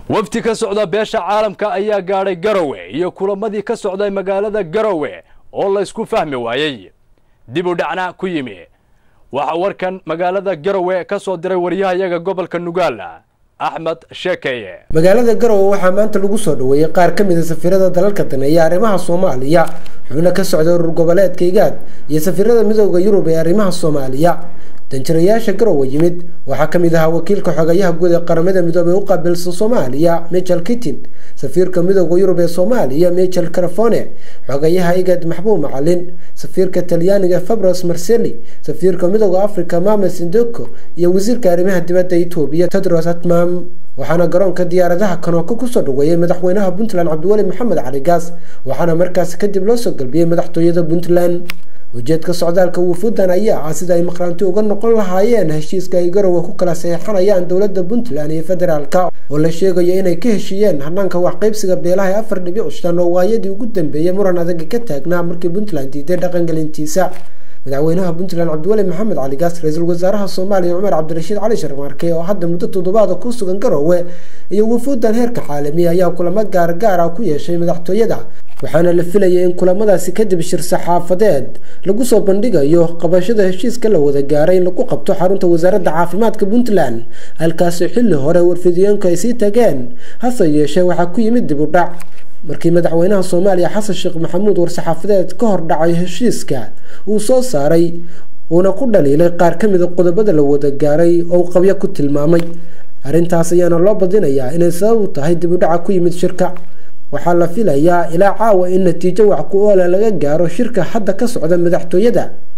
wafdi ka socda beesha caalamka ayaa gaadhay garowe iyo kulamadii ka socday magaalada garowe oo laysku fahmi waayey dib u dhacna ku yimi waxaa warkan magaalada garowe ka soo diray waryahayaga gobolka nugaala axmed sheekeye magaalada garowe waxaa maanta lagu soo dhaweeyey qaar ka mid a safiirada dalalka daneeya arrimaha soomaaliya xubno ka socda urur goboleedka igaad iyo safiirada midooda yurub ee arrimaha soomaaliya danjirayaasha garowe yimid waxaa kamid ahaa wakiilka xogayaha guud ee qaramada midoobey u qaabilsan soomaaliya michel kittin safiirka midooda yurub ee soomaaliya michel carafone xogayaha igad maxbuub macalin safiirka talyaaniga fabros marseli safiirka midooda africa mames indoko iyo wasiirka arrimaha dibadda etoobiya tedros atmam waxaana garoonka diyaaradaha kanooko kusoo dhaweeyey madaxweynaha puntland cabdiweli maxamed cali gaas waxaana markaasi kadib loo soo galbiyey madaxtooyada puntland ujeedka socdaalka wufuudan ayaa ah sida ay maqraanti uga noqon lahaayeen heshiiska ay garowe ku kala saxeixanayaan dowladda puntland iyo federaalka oo la sheegayo inay ka heshiiyeen hanaanka waxqaybsiga beelaha ee afar dhibic shan oo waayadii ugu dambeeyey muran adaga ka taagnaa markii puntland diiday dhaqangelintiisa madaxweynaha puntland cabdiweli maxamed cali gaas ra-iisul wasaaraha soomaaliya cumar cabdirashiid cali sharmaarke oo hadda muddo toddobaada ku sugan garowe iyo wufuudan heerka caalami ayaa kulamo gaargaar ah ku yeeshay madaxtooyada waxaana la filayay in kulamadaasi kadib shir saxaafadeed lagu soo bandhigayo qabashada heshiiska la wada gaaray in lagu qabto xarunta wasaaradda caafimaadka puntland halkaasi xilli hore warfidiyeenku ay sii tageen hase yeeshee waxaa ku yimid dib u dhac markii madaxweynaha soomaaliya xasan sheekh maxamuud war-saxaafadeed ka hor dhacay heshiiska uu soo saaray uuna ku dhaliilay qaar ka mida qodobada la wada gaaray oo uu qabyo ku tilmaamay arrintaas ayaana loo badinayaa inay sabab u tahay dib u dhaca ku yimid shirka waxaa la filayaa ilaa caawa in natiijo wax ku oola laga gaaro shirka hadda ka socda madaxtooyada